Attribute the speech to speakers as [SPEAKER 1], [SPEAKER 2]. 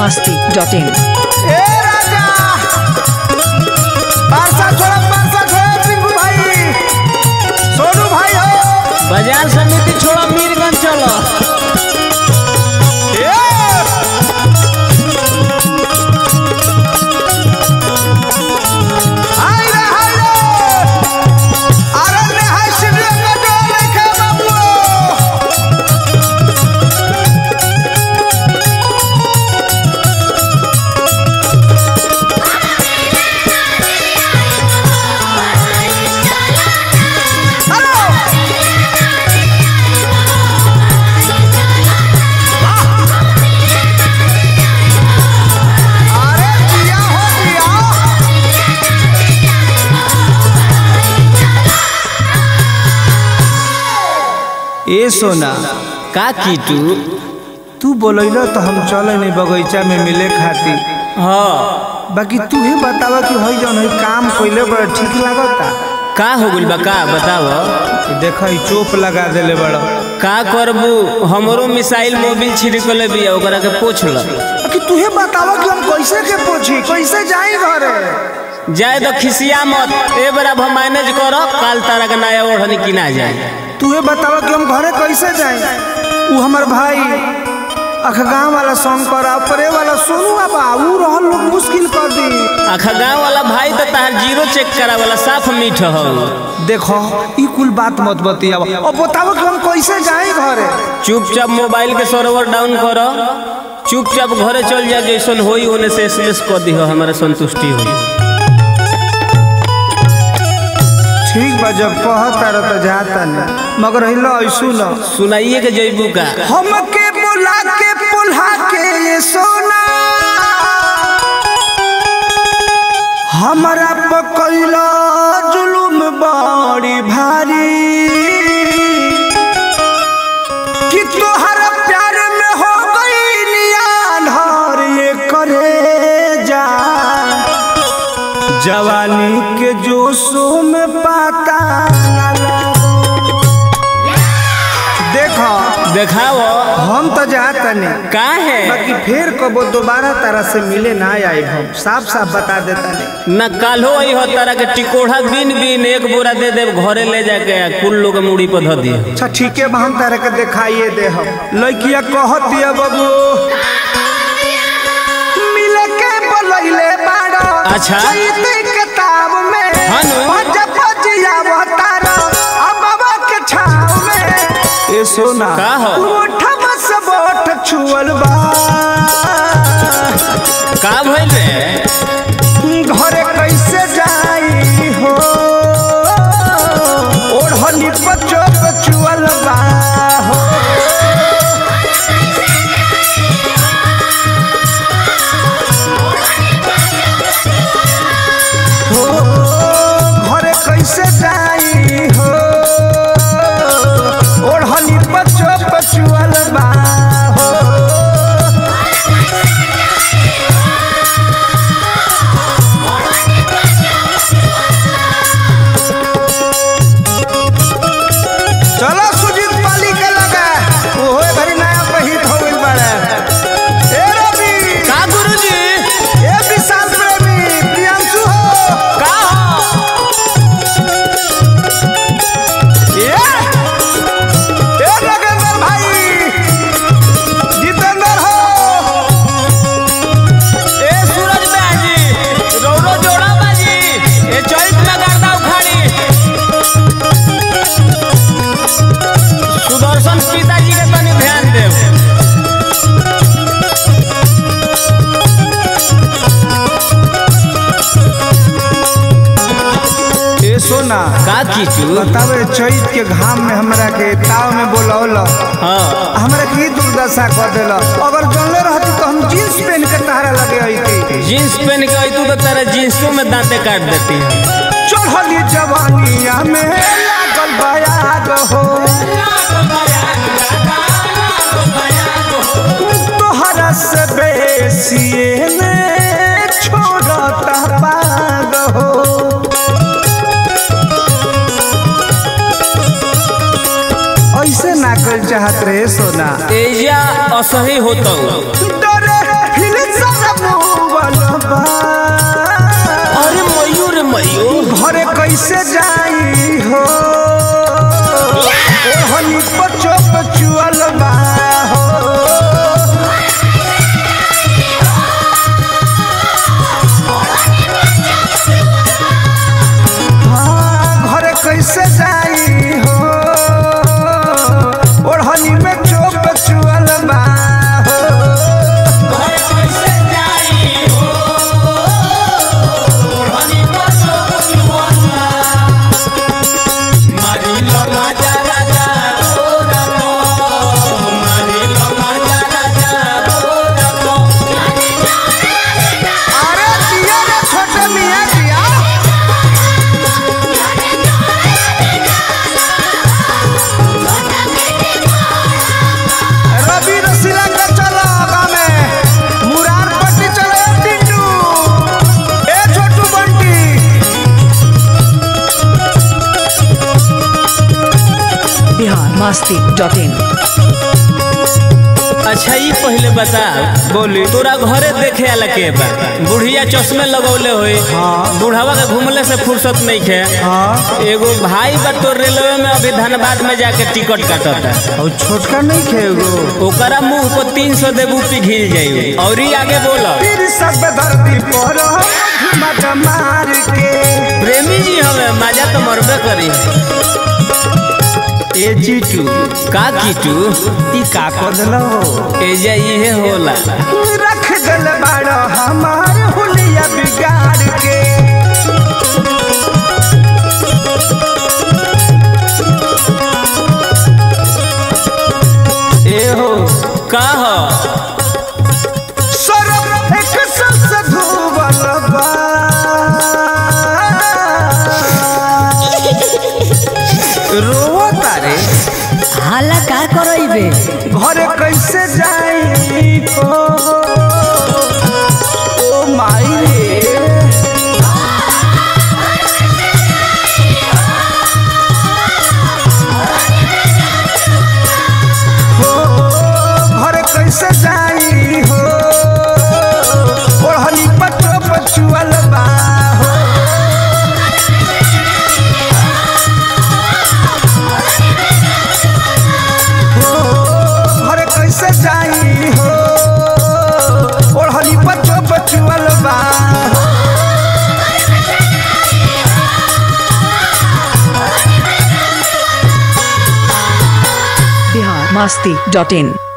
[SPEAKER 1] masti.in.
[SPEAKER 2] ए राजा पारसा छोड़ा पारसा छोड़ा पिंकू भाई सोनू भाई हो
[SPEAKER 3] बाजार समिति छोड़ा मीरगंज चलो
[SPEAKER 2] ए हाय रे हाय रे अरण्य हाय शिवलिंग का डोर लेके बाबू हेलो अरे दिया हो दिया ए सोना
[SPEAKER 3] का कीटू
[SPEAKER 2] तू बोलैलो तो हम चले नहीं बगीचा में मिले खातिर
[SPEAKER 3] हाँ
[SPEAKER 2] बाकी तू ही बतावा कि हई जौन हई काम कइले बड़ा ठीक लागता
[SPEAKER 3] का हो गइल बा का बताव
[SPEAKER 2] कि देख ई चोप लगा देले बड़ा
[SPEAKER 3] का करबू हमरो मिसाइल मोबिल छिड़कले बिया ओकरा के पोछ ल
[SPEAKER 2] कि तू ही बतावा कि हम कैसे के पूछी कैसे जाई घरे
[SPEAKER 3] जाए तो खिसिया मत ए बरा हम मैनेज करो काल तारा के नया ओढ़नी किना जाए
[SPEAKER 2] तू ही बतावा कि हम घरे कैसे जाई ऊ हमर भाई अखगांव वाला शंकर आ परे वाला सोनू बाबा ऊ रहल लोग मुश्किल कर दी
[SPEAKER 3] आखा गाँव वाला भाई तो तार जीरो चेक करा वाला साफ मीठ हो
[SPEAKER 2] देखो ई कुल बात मत बतियावा अब बतावा कि हम कैसे जाई घरे
[SPEAKER 3] चुपचाप मोबाइल के सर्वर डाउन करो चुपचाप घरे चल जा जैसन होई ओने से एसएमएस कर दी हमारा संतुष्टि होई
[SPEAKER 2] ठीक बा जब कहता रह तो जाता नहीं मगर हिलो ऐसू न
[SPEAKER 3] सुनाइए के जैबू का
[SPEAKER 2] हमके बुला के पुल्हा के ये सोना हमरा पकैला जुलुम बड़ी भारी कि तोहरा प्यार में हो गई नियान ये करे जा जवानी के जोशों में पाता न लगो। देखो
[SPEAKER 3] देखाओ
[SPEAKER 2] हम तो जाता नहीं
[SPEAKER 3] का है
[SPEAKER 2] बाकी फिर कबो दोबारा तरह से मिले ना आए हम साफ साफ बता देता नहीं
[SPEAKER 3] न काल्हो आई हो तारा के टिकोढ़ा बीन बीन एक बोरा दे दे घरे ले जाके आ कुल लोग के मुड़ी पर धर दिए
[SPEAKER 2] अच्छा ठीक है बा, हम तारा के दिखाइए दे हम लड़किया कहत दिया बाबू मिले के बोलैले बाड़ो
[SPEAKER 3] अच्छा।
[SPEAKER 2] चैती किताब में
[SPEAKER 3] हाँ नु।
[SPEAKER 2] भज भजिया तारा अबवा के छाव में ए सोना
[SPEAKER 3] का हो?
[SPEAKER 2] उठब से बोठ छुअल बा
[SPEAKER 3] का भइल रे
[SPEAKER 2] घरे कैसे जाई हो ओढ़नी पचो पचुअल बा हो हो, घरे कैसे जाई हो ओढ़नी पचो पचुअल बा हो चलो सुजीत पाली के लगा ओहो भरी नया पहित हो गइल बाड़े ए रवि
[SPEAKER 3] का गुरुजी
[SPEAKER 2] ए विशाल प्रेमी प्रियांशु हो
[SPEAKER 3] का हो
[SPEAKER 2] ए ए नगेंद्र भाई जितेंद्र हो
[SPEAKER 3] ए सूरज बाजी रौरो जोड़ा बाजी ए चैत में गर्दा उखाड़ी सुदर्शन पिताजी के तनी ध्यान देव
[SPEAKER 2] ए सोना
[SPEAKER 3] का कीचू
[SPEAKER 2] बतावे चैत के घाम में हमरा के ताव में बोलौल
[SPEAKER 3] हाँ
[SPEAKER 2] हमरा के ई दुर्दशा कर देल अगर जानले रहती तो हम जींस पहन के तहरा लगे अइती
[SPEAKER 3] जीन्स पहन के आई तू तो तेरा जीन्सों में दांते काट देती है
[SPEAKER 2] चढ़ली जवानिया में लागल बयाग हो तोहरा से बेसी ने छोड़ता पाग हो ऐसे ना कर चाहत रहे सोना
[SPEAKER 3] एजा असही होता
[SPEAKER 2] डरे हिल बा
[SPEAKER 3] अरे मयूर मयूर
[SPEAKER 2] घरे कैसे जाई हो ओहनी पचो पचुअल बा हो हाँ, घरे कैसे जाई हो ओढ़नी में चोप चुअल बा हो अरे दिया रे छोटे मियाँ दिया रवि रसीला के चलो आगा में मुरार पट्टी चलो ए टिंडू ए छोटू बंटी
[SPEAKER 1] बिहार मस्ती डॉट इन
[SPEAKER 3] अच्छा ई पहले बता बोली तोरा घरे देखे आला के बा बुढ़िया चश्मे लगौले होई
[SPEAKER 2] हाँ।
[SPEAKER 3] बुढ़ावा के घूमले से फुर्सत नहीं खे
[SPEAKER 2] हाँ
[SPEAKER 3] एगो भाई बा तोर रेलवे में अभी धनबाद में जाके टिकट काटता
[SPEAKER 2] और छोटका नहीं खेगो
[SPEAKER 3] ओकरा मुंह पर तीन सौ देबू पिघिल जाई और ही आगे बोल
[SPEAKER 2] फिर सब धरती पर घुमट मार के
[SPEAKER 3] प्रेमी जी हमें मजा तो मरबे करी
[SPEAKER 2] ए जीटू
[SPEAKER 3] का कीटू
[SPEAKER 2] ई का कदलो
[SPEAKER 3] एजा इहे होला
[SPEAKER 2] रख गल बाड़ो हमार हुलिया बिगाड़ के
[SPEAKER 3] ए हो का हो
[SPEAKER 2] सरफ एक सबसे धुबल बा रोवो तारे
[SPEAKER 1] हाला का करइबे
[SPEAKER 2] घरे कैसे जाई हो ओ माई रे हो घरे कैसे जाई हो ओढ़नी पचो पचुअल बा हो हो घरे कैसे जाई हो ओढ़नी पचो पचुअल बा हो
[SPEAKER 1] बिहार मस्ती डॉट इन